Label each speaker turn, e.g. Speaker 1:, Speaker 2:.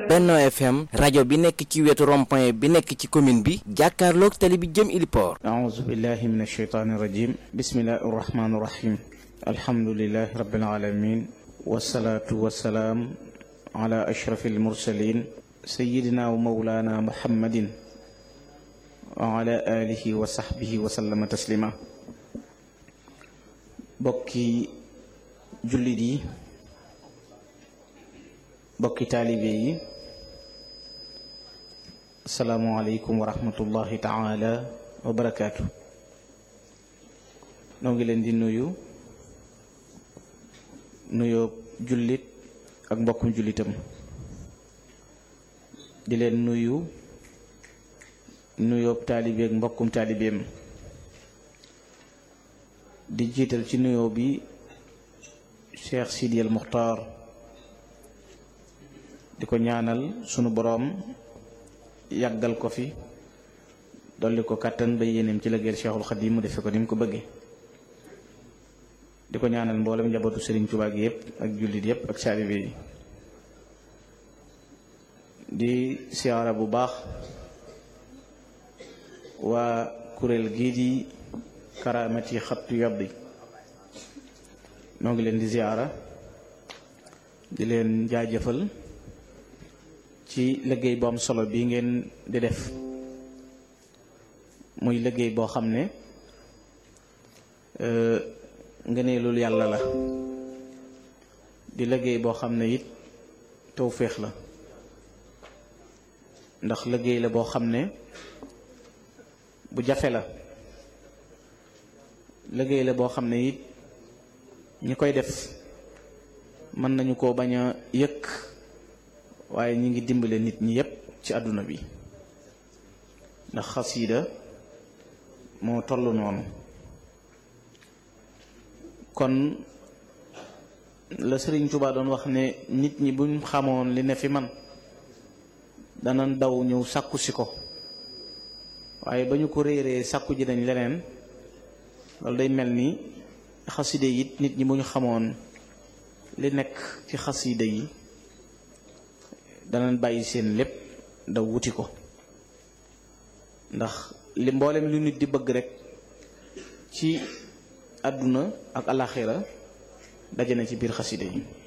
Speaker 1: Benno FM rajo bi nekk ci wetu rond-point bi nekk ci commune bi jàkkaarloog tali bi jëm Iliport
Speaker 2: أعوذ بالله من الشيطان الرجيم بسم الله الرحمن الرحيم الحمد لله رب العالمين والصلاة والسلام على أشرف المرسلين سيدنا ومولانا محمد وعلى آله وصحبه وسلم تسليما بكي جلدي بكي تالبي السلام عليكم ورحمة الله تعالى wa barakaatu noo ngi leen di nuyu nuyoo jullit ak mbokkum jullitam di leen nuyu nuyoo taalibe ak mbokkum taalibeem di jiital ci nuyoo bi Cheikh Sidi El Muxtaar di ko ñaanal sunu boroom yàggal ko fi dolli ko kàttan ba yéeneem ci liggéeyal Cheikhul Xadim mu defe ko ni mu ko bëggee di ko ñaanal mboolem njabootu Serigne Touba gi yëpp ak jullit yëpp ak saalibe yi di siyaara bu baax waa kuréel gii di karaamati xattu yabbi noo ngi leen di siyaara di leen jaajëfal ci liggéey bu am solo bi ngeen di def muy liggéey boo xam ne ngëneelul yàlla la di liggéey boo xam ne it tawféex la ndax liggéey la boo xam ne bu jafe la liggéey la boo xam ne it ñi koy def mën nañu ko bañ a yëkk waaye ñi ngi dimbale nit ñi yépp ci àdduna bi ndax xasiida moo toll noonu kon la Sëriñ Tuubaa doon wax ne nit ñi buñ xamoon li ne fi man danañ daw ñëw sàkku si ko waaye ba ñu ko réeree sàkku ji dañ leneen loolu day mel ni xaside it nit ñi bu ñu xamoon li nekk ci xaside yi danañ bàyyi seen lépp daw wuti ko ndax li mboolem lu nit di bëgg rek ci àdduna ak alaxira daje na ci biir xaside yi